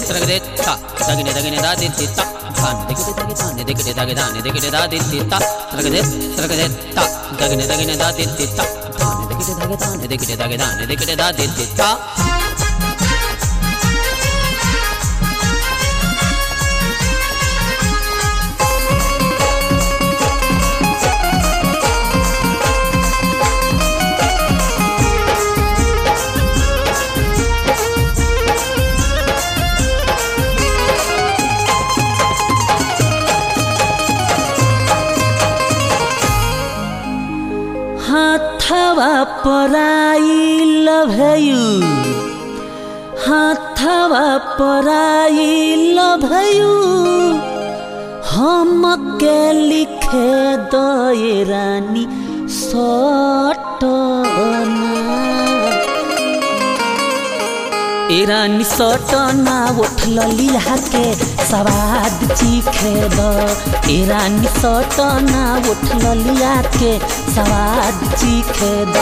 తరగదే త తగిన తగిన దా ది ది త ధాన్ దిగిడి తగి ధాన్ దిగిడి తగి ధాన్ దిగిడి దా ది ది త తరగదే తరగదే త తగిన తగిన దా ది ది త ధాన్ దిగిడి తగి ధాన్ దిగిడి తగి ధాన్ దిగిడి దా ది ది త हाथवा पराइल भयु हाथवा पराइल भयु हम के लिखे दए रानी सटना इरानी सटना उठल लिहा के सवाद चीखे द इरानी सटना उठल लिया के सवाद चीखे द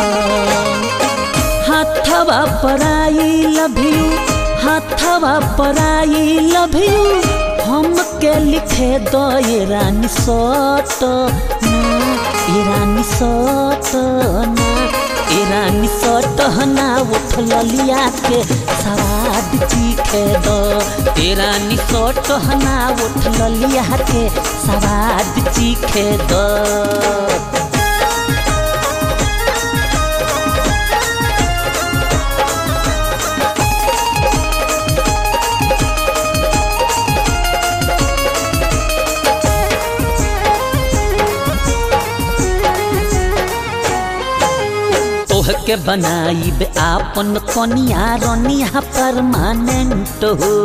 हाथवा पराई लभियू हाथवा पराई लभियू हम के लिखे द इरानी सटना इरानी सटना इरानी सटहना उठल लिया के सवाद चीखे दो इरानी सटहना उठल लिया के सवाद चीखे दो तोह के बनाइब आपन कनिया रनिया परमानेंट हो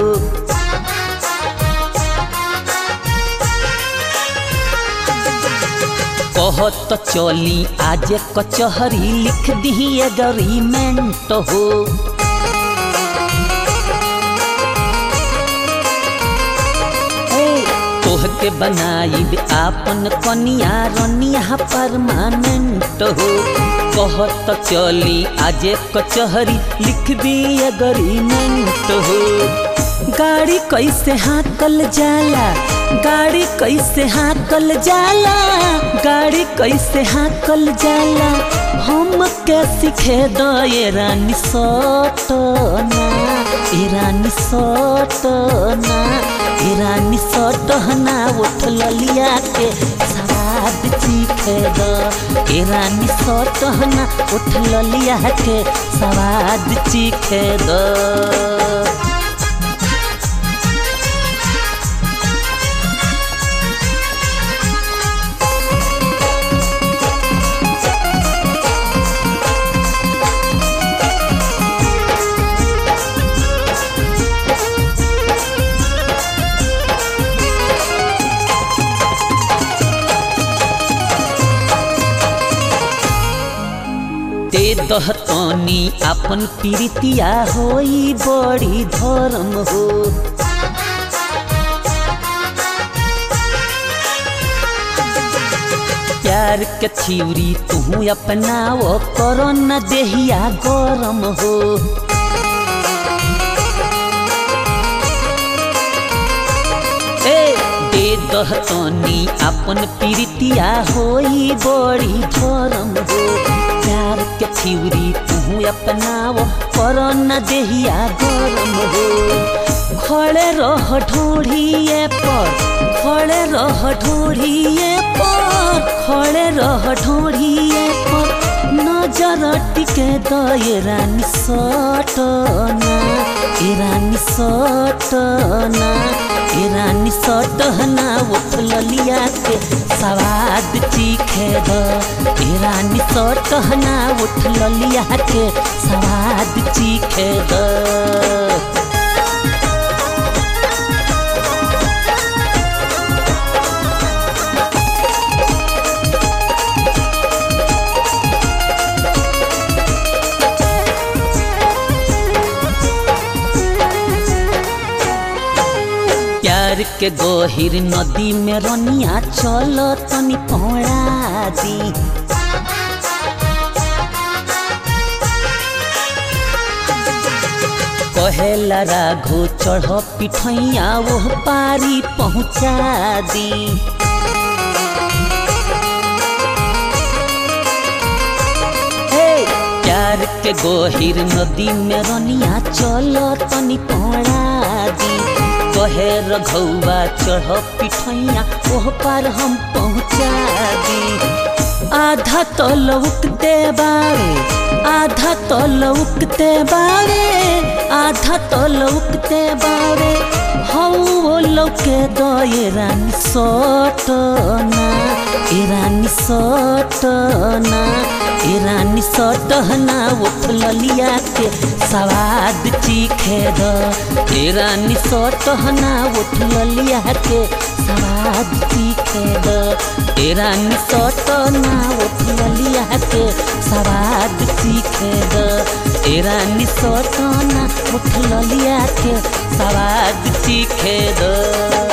कहत चली आज कचहरी लिख दी एग्रीमेंट हो तोह के बनाइब आपन कनिया रनिया परमानेंट हो कहत चली आज कचहरी लिख दी एग्रीमेंट हो गाड़ी कैसे हाकल जाला गाड़ी कैसे हाकल जाला गाड़ी कैसे हाकल जाला हम के सिखे दो ये रानी सटना ये रानी सटना ये रानी सटना उठल लिया के सवाद चीखे दो ये रानी सटना उठल लिया के सवाद चीखे दो दे दहतनी अपन प्रीतिया होई बड़ी धर्म हो प्यार के थिवरी तू अपनाओ करो न देहिया गरम हो ए दे दहतनी अपन प्रीतिया होई बड़ी धर्म हो प्यार के थिवरी तू अपनाओ पर न देहिया गरम हो खड़े रह ढोढ़िए पर खड़े रह ढोढ़िए पर खड़े रह ढोढ़िए पर नजर टिके दए रानी सटना ए रानी सटना ए रानी सटना उठल लिया के सवाद चीखे द ए रानी सटना उठल लिया के सवाद चीखे द प्यार के गहिर नदी में रनिया चल तनी पौड़ा दी कहेला राघो चढ़ पिठैया वो पारी पहुँचा दी हे प्यार के गोहिर नदी में रनिया चलो तनी पड़ा दी कहे रघौआ चढ़ पिठैया ओह पार हम पहुँचा दी आधा तो लौकते बारे आधा तो लौकते बारे आधा तो लौकते बारे हौ वो लौके दो ये रानी सोटना ए रानी सोटना ए रानी सोटना उठ ललिया के सवाद चीखे दो ए रानी सोटना उठ ललिया के सवाद चीखे दो ए रानी सोटना उठ ललिया के सवाद चीखे दो ए रानी सोटना उठ ललिया के सवाद चीखे दो